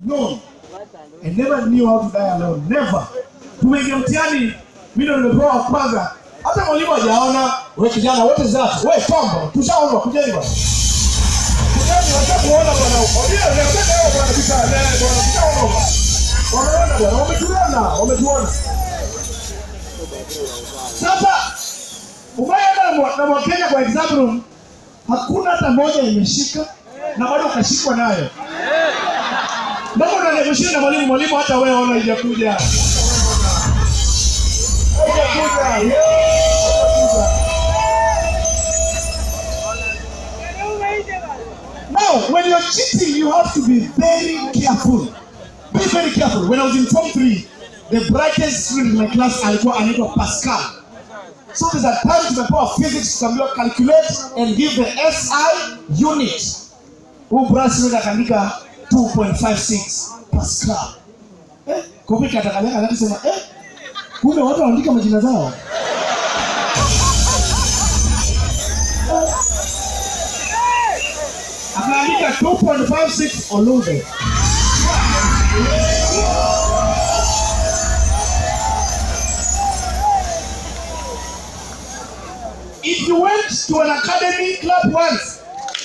No. I never knew how to die alone. Never. Tumeingia mtihani, mimi ndo nimepewa wa kwanza. Hata mwalimu hajaona. Wewe kijana, what is that? Wewe tombo, tushaona kujeni bwana. Kujeni wacha kuona bwana. Ndio, leo leo bwana bisa leo bwana tushaona. Wameona bwana, wametuona, wametuona. Sasa umeenda na mwa- na Mwakenya kwa exam room, hakuna hata moja imeshika na bado ukashikwa nayo. Mbona unaniamshia na mwalimu mwalimu hata wewe ona haijakuja. Haijakuja. Yeah, haijakuja. Now, when you're cheating, you have to be very careful. Be very careful. When I was in Form 3, the brightest student in my class alikuwa anaitwa Pascal. So there's a time tumepewa physics tukaambiwa calculate and give the SI unit. Huyu brass student akaandika 2.56 Pascal. Eh, kumbe katakalia akasema eh, kumbe watu wanaandika majina zao. Akaandika 2.56 Olube. If you went to an academy club once,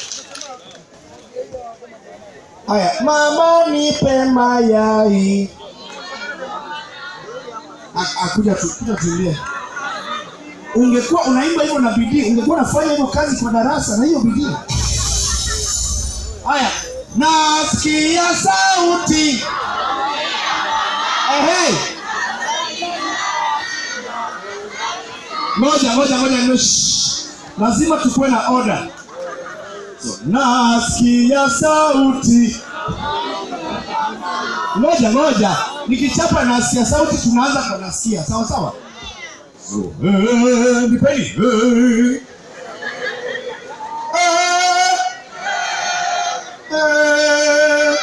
Haya, mama nipe mayai. A- Akuja tu, kuja tulie. Ungekuwa unaimba hivyo na bidii, ungekuwa unafanya hivyo kazi kwa darasa na hiyo bidii. Haya, nasikia sauti. Ehe. Ngoja, ngoja, ngoja, ngoja. shh. Lazima tukuwe na order. So, nasikia sauti. Ngoja, ngoja. Nikichapa nasikia sauti tunaanza kwa nasikia. Sawa sawa? So, eh, nipeni. Eh. Eh. Eh.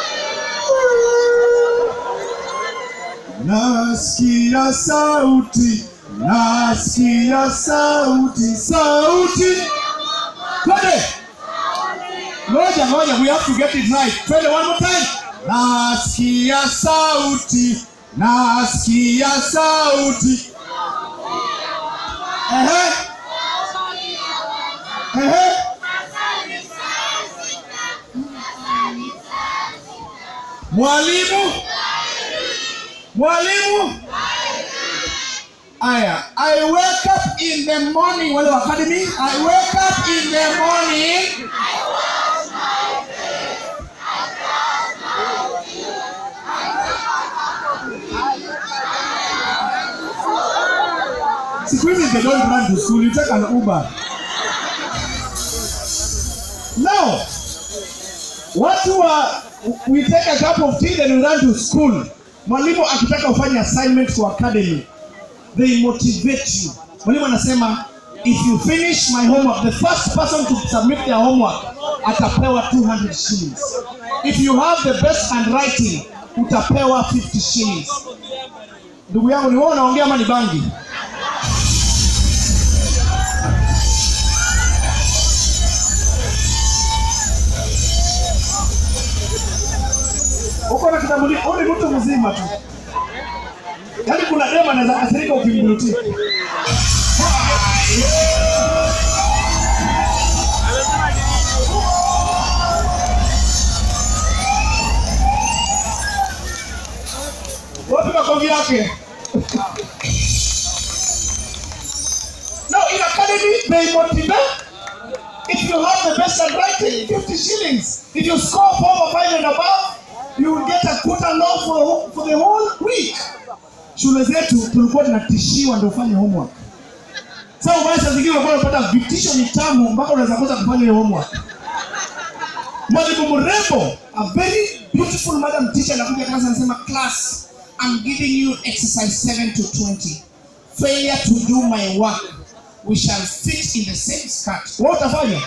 Nasikia sauti, nasikia sauti, sauti. Twende. Ngoja, ngoja, we have to get it right. Twende one more time. Nasikia sauti, nasikia sauti. Ehe. Ehe. Mwalimu. Mwalimu. Aya, I wake up in the morning, wale wa academy, I wake up in the morning. Siku hizi they don't run to school, you take an Uber. Now, watu wa we take a cup of tea then we run to school. Mwalimu akitaka ufanye assignment kwa academy, they motivate you. Mwalimu anasema if you finish my homework, the first person to submit their homework atapewa 200 shillings. If you have the best handwriting, utapewa 50 shillings. Ndugu yangu, ni wewe unaongea ama ni bangi? uko na kitambulisho, wewe ni mtu mzima tu. Yaani kuna dema anaweza kasirika ukimburutia. Wapi makofi yake? No, in academy they motivate. If you have the best handwriting, 50 shillings. If you score four or five and above, you will get a quota law for, for the whole week. Shule zetu tulikuwa tunatishiwa ndio ufanye homework. Sasa ubaya saa zingine unakuwa unapata vitisho ni tamu mpaka unaweza kosa kufanya hiyo homework. Mwalimu mrembo, a very beautiful madam teacher anakuja class anasema class, I'm giving you exercise 7 to 20. Failure to do my work, we shall fit in the same skirt. Wewe utafanya?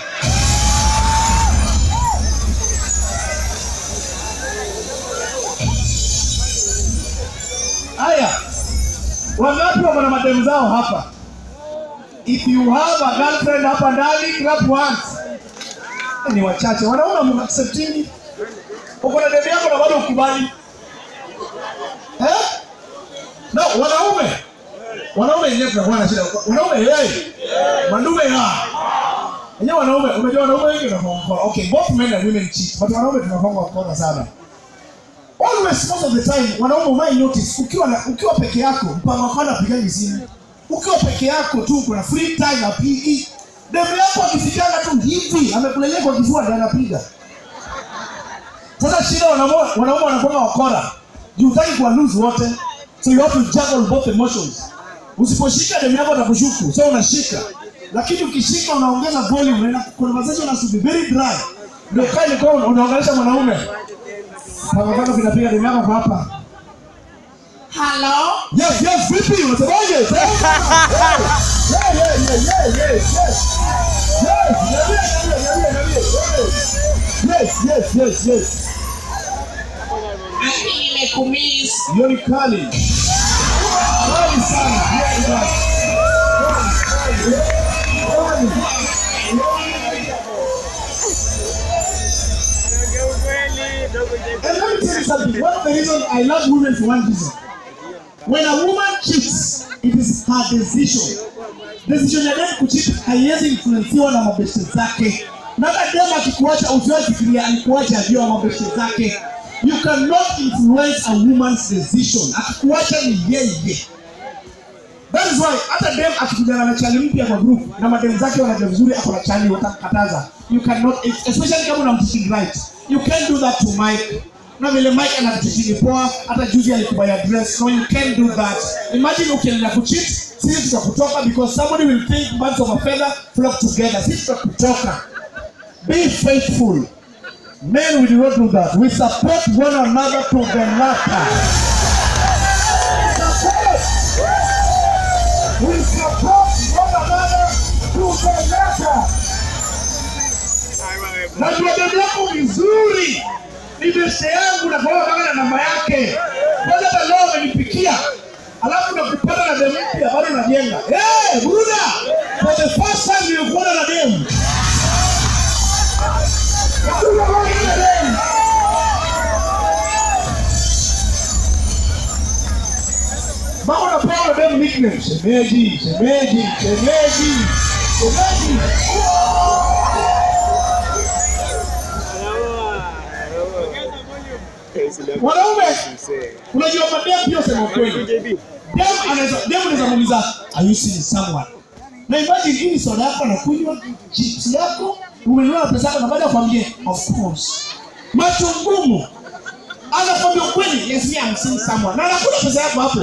Haya, wangapi wako na mademu zao hapa? If you have a girlfriend hapa ndani, clap once. Ni wachache, wanaona mnacceptingi. uko na demu yako na bado ukubali eh? na wanaume wanaume yenyewe tunakuwa na shida wanaume hey, mandume ya yenyewe wanaume unajua wanaume wengi tunafanya okay both men and women cheat but wanaume tunafanya wakora sana always most of the time wanaume umai notice ukiwa na, ukiwa peke yako mpango wako anapigaji simu ukiwa peke yako tu kuna free time apigi demu yako akifikanga tu hivi amekulelea kwa kifua ndio anapiga sasa shida wanaume wanaume wanakuwa wakora juu hutaki kuwa lose wote so you have to juggle both emotions usiposhika demu yako atakushuku so unashika lakini ukishika unaongeza volume unaenda conversation has to be very dry ndio kaile kwa unaongelesha mwanaume Pangapanga vinapiga demu yako kwa hapa Hello? yes yes vipi unasemaje yeah yeah yeah yeah yeah yes yes niambie niambie niambie niambie yes yes yes yes Mimi nimekumiss. hiyo ni kali kali sana yeah yeah Kali, kali. And let me tell you something. One of the reasons I love women for one reason. When a woman cheats, it is her decision. Decision ya dem kucheat haiwezi influensiwa na mabeshte zake. Na hata dem akikuacha usiwahi fikiria alikuacha juu ya mabeshte zake. You cannot influence a woman's decision. Akikuacha ni yeye. That is why hata dem akikujana na chali mpya kwa group na madem zake wanajua vizuri ako na chali watakataza. You cannot especially kama unamteaching right. You can't do that to Mike. Na vile Mike anatuteaching poa hata juzi alikubaya dress. No you can't do that. Imagine ukiendelea kucheat sisi tutakutoka because somebody will think birds of a feather flock together. Sisi tutakutoka. Be faithful. Men we do not do that. We support one another to the latter. Support. We support one another to the latter. Najua dada yako vizuri, ni beste yangu na kwa kama na namba yake. Kwanza hata leo amenipikia, alafu nakupata na demu mpya bado najenga. Eh, Buda, for the first time nilikuona na demu. Nilikuona na demu. Mama unapewa demu nickname, shemeji, shemeji, shemeji, shemeji. Mwanaume, unajua madem pia sema kweli. Dem anaweza dem anaweza muuliza, are you seeing someone? Na imagine hii ni soda yako anakunywa, chips yako, umenunua na pesa yako na baada ya kwambie of course. Macho ngumu. Anakwambia ukweli, yes me I'm seeing someone. Na anakula pesa yako hapo.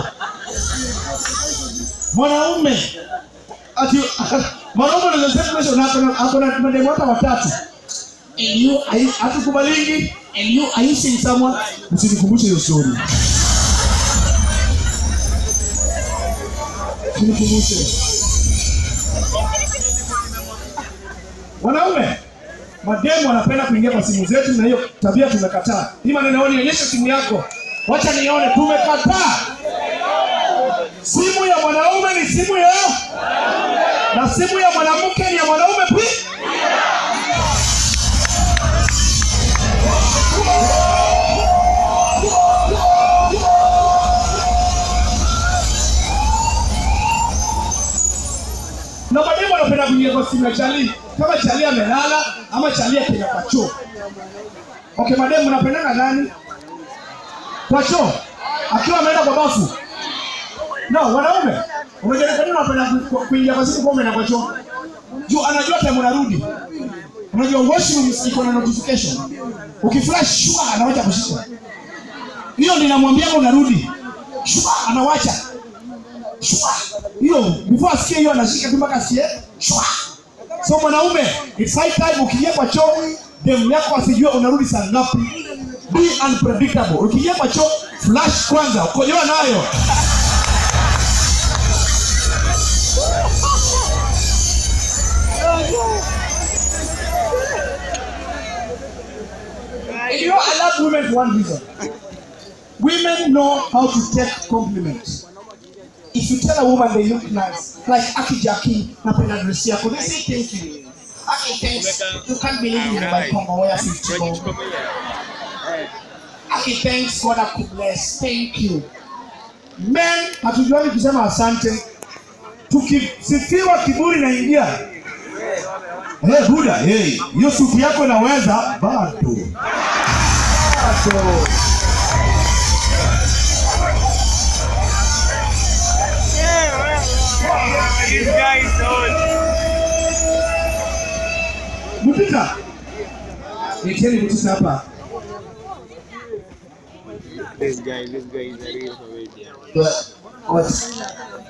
Mwanaume ati mwanaume anaweza sema kesho na akona akona mademu hata watatu. And you are you hatukubalingi and you are you seeing someone? Usinikumbushe hiyo story. Usinikumbushe. Wanaume, mademu wanapenda kuingia kwa simu zetu na hiyo tabia tumekataa. Hii maneno yao nionyeshe simu yako. Wacha nione tumekataa. Simu ya mwanaume ni simu ya na simu ya mwanamke ni ya mwanaume pia. na mademu wanapenda kuingia kwa simu ya chali kama chali amelala ama chali akenda kwa choo okay mademu mnapendana nani kwa choo akiwa ameenda kwa bafu no wanaume unajua kwa nini wanapenda ku- ku- kuingia kwa simu kwa umeenda kwa choo juu anajua time unarudi unajua washroom iko na notification ukiflash shua anawacha kushika hiyo ninamwambia unarudi shua anawacha shwa hiyo before asikie hiyo anashika tu mpaka asikie shwa so mwanaume it's high time ukiingia kwa choo demu yako asijue unarudi saa ngapi be unpredictable ukiingia kwa choo flash kwanza ukojoa nayo You know, I love women for one reason. Women know how to take compliments. If you tell a woman they look nice, like Aki Jackie, napenda dress yako, they say thank you. Aki thanks. You can't believe you buy Congo wear 50 bob. Aki thanks God akubless. Thank you. Men hatujuani kusema asante. Tukisifiwa kiburi na ingia. Hey, Buda, hey, hiyo suti yako inaweza bado. Bado. This guy is old. Mutita. Leteni Mutita hapa. This guy, this guy is a real comedian. What?